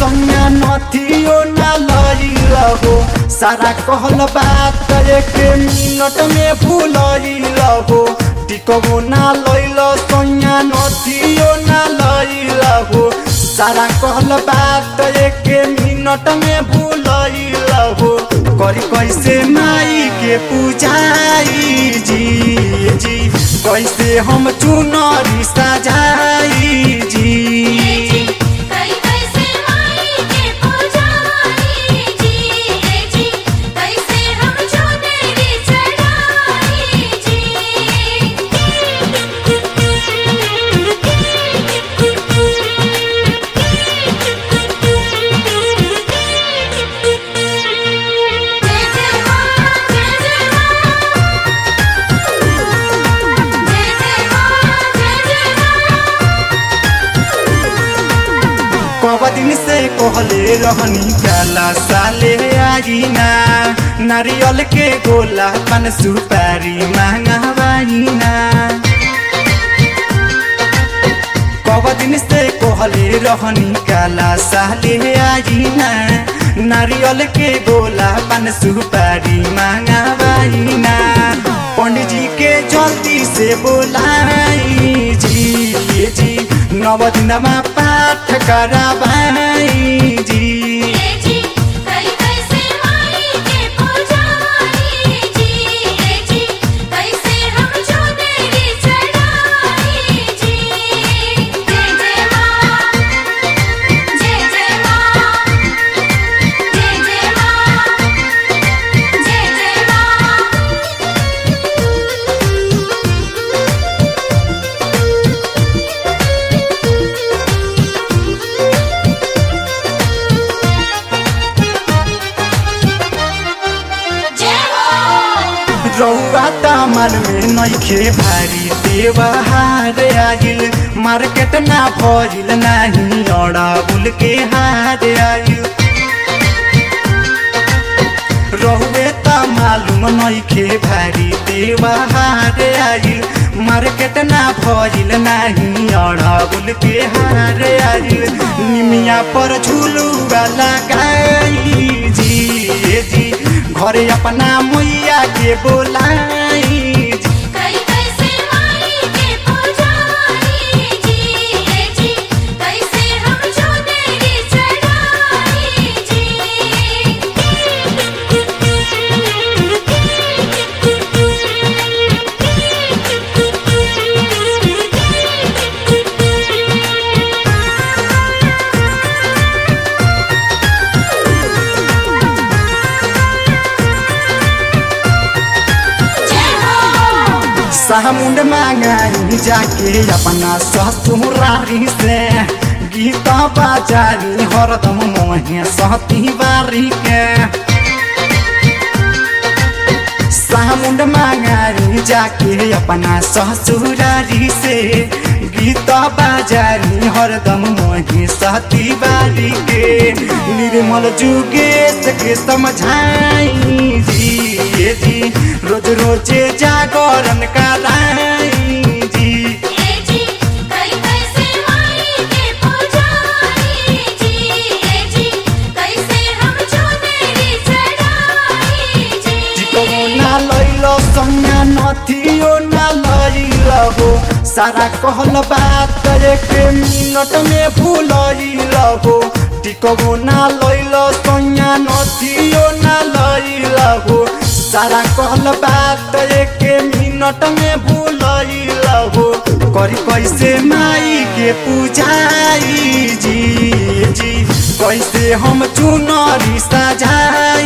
संज्ञा नथियो ना लइल हो सारा कहल बात एक मिनट में भूलइल हो टिकबो ना लइल संज्ञा नथियो ना लइल हो सारा कहल बात एक मिनट में भूलइल हो करी कैसे माई के पूजाई जी जी कैसे हम चुनरी सजाई जी कई कैसे माई के पूजाई जी जी कैसे हम चुनरी चढ़ाई जी जय जय मां जय जय मां जय जय मां जय जय मां कब दिन से कहले रहनी काला साले आईना नारियल के गोला पन सुपारी मांगवाईना कब दिन से कहले रहनी काला साले आईना नारियल के गोला पन सुपारी मांगवाईना पंडित जी के जल्दी से बोलाई जी जी नव दिनमा पाठ कराबाई जी जी कई कैसे माई के पूजाई जी जी कैसे हम चुनरी चढ़ाई जी जय जय मां जय जय मां जय जय मां जय जय मां जय हो रौआ तामल में नइखे भारी देवहार आइल मार्केट ना भइल नाही अड़ाबुल के हार आइल रहुए त मालूम नइखे भारी देवहार आइल मार्केट ना भइल नाही अड़ाबुल के हार आइल निमिया पर झुलुआ लगाई जी जी घरे अपना मैया के बोलाई जी कई कैसे माई के पूजाई जी जी कैसे हम चुनरी चढ़ाई जी जय हो सामुंड मांगाई जाके अपना ससुरारी से गीत बाजारी हरदम मोहे सहती बारी के सामुंड मांगाई जाके अपना ससुरारी से गीत बाजारी हरदम मोहे सहती बारी के निर्मल जुगेश के समझाई जी जी रोज रोजे जागरण कराई जी जी कई कैसे माई के पूजाई जी जी कैसे हम चुनरी चढ़ाई जी टिकबो ना लैल संज्ञा नथियो ना लैल हो सारा कहल बात एक मिनट में भूलैल हो टिकबो ना लैल संज्ञा नथियो ना लैल हो सारा कहल बात एक मिनट में भूलैल हो करी कैसे माई के पूजाई जी जी कैसे हम चुनरी सजाई